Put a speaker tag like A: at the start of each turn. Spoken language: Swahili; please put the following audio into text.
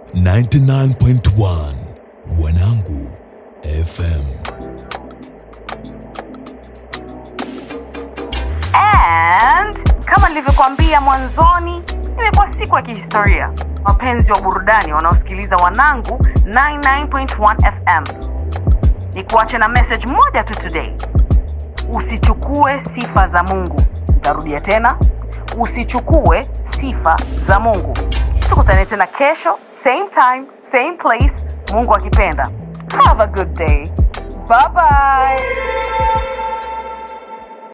A: 99.1 Wanangu FM.
B: And kama nilivyokuambia mwanzoni, imekuwa siku ya kihistoria. Wapenzi wa burudani wanaosikiliza Wanangu 99.1 FM, ni kuache na message moja tu today: usichukue sifa za Mungu. Nitarudia tena, usichukue sifa za Mungu. Tukutane tena kesho, same time, same place, Mungu akipenda. Have a good day. Bye bye.